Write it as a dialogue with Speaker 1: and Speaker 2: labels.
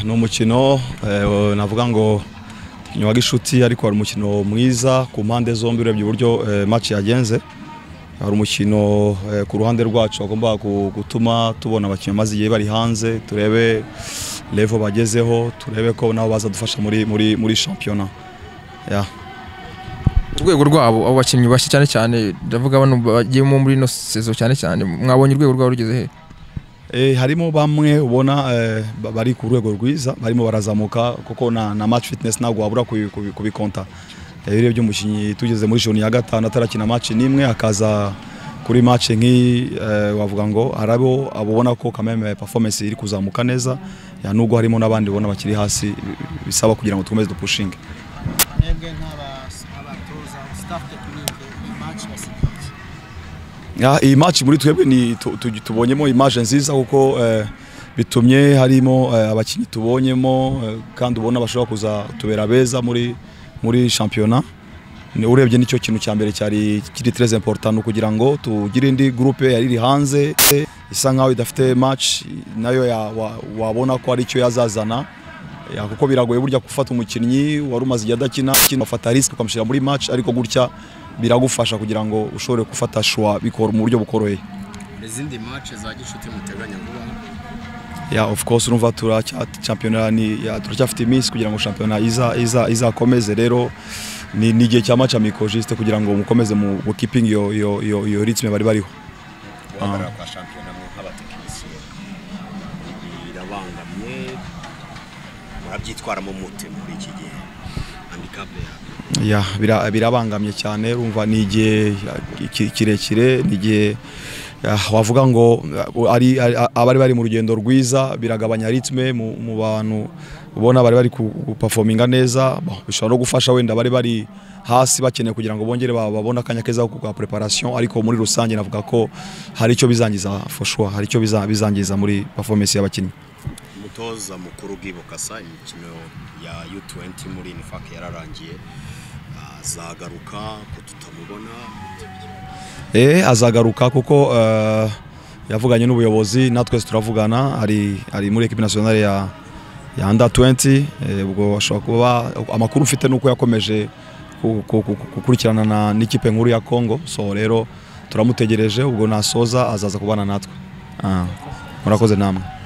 Speaker 1: ni umukino navuga ngo nyuma gishuti ariko hari umukino mwiza ku mpande zombi urebye uburyo match yagenze hari umukino ku ruhande rwacu bagomba gutuma tubona abakinnyi bamaze igihe bari hanze turebe levo bagezeho turebe ko nabo bazadufasha muri muri muri shampiyona
Speaker 2: urwego rwabo abo bakinnyi bashya cyane cyane ndavuga bano bagiyemo muri ino sezo cyane cyane mwabonye urwego rwabo rugeze he
Speaker 1: harimo bamwe ubona bari ku rwego rwiza barimo barazamuka kuko na match fitness ntabwo wabura kubikonta urebye umukinnyi tugeze muri joni ya gatanu atarakina match n'imwe akaza kuri match nk'iyi wavuga ngo hari abo abona ko kameme performance iri kuzamuka neza nubwo harimo n'abandi ubona bakiri hasi bisaba kugira ngo dukomeze dupushinge iyi match muri twebwe ni tubonyemo image nziza kuko bitumye harimo abakinnyi tubonyemo kandi ubona bashobora kuza tubera beza muri muri shampiyona urebye nicyo kintu cya mbere cyari kiri très important kugira ngo tugire indi groupe yari iri hanze isa nkaho idafite match nayo wabona ko ari cyo yazazana kuko biragoye burya gufata umukinnyi wari umaze igihe adakina afata risike ukamushyira muri match ariko gutya biragufasha kugira ngo ushobore gufata shuwa bikora mu buryo bukoroheye
Speaker 3: izindi match za gishuti muteganya vuba
Speaker 1: ya of course urumva turacyampiyona ni turacyafite iminsi kugira ngo shampiyona iza iza izakomeze rero ni ni gihe cya match amico juste kugira ngo mukomeze mu keeping yo yo yo, yo ritme bari bariho
Speaker 3: wabara kwa shampiyona mu nk'abatekinisiye birabangamye murabyitwaramo mute muri iki gihe handicap
Speaker 1: ya birabangamye cyane urumva ni igihe kirekire ni igihe wavuga ngo abari bari mu rugendo rwiza biragabanya ritme mu bantu ubona bari bari gupafominga neza bishobora no gufasha wenda bari bari hasi bakeneye kugira ngo bongere babone akanya keza ka preparation ariko muri rusange navuga ko hari icyo bizangiza foshwa hari icyo bizangiza muri performance y'abakinnyi
Speaker 3: umutoza mukuru bwibukasa imikino ya U20 muri inifake yararangiye azagaruka ko tutamubona
Speaker 1: eh azagaruka kuko uh, yavuganye n'ubuyobozi natwe turavugana ari ari muri equipe nationale ya ya under 20 ubwo ashobora kuba amakuru mfite nuko yakomeje gukurikirana na n'ikipe nkuru ya Congo so rero turamutegereje ubwo nasoza azaza kubana natwe murakoze namwe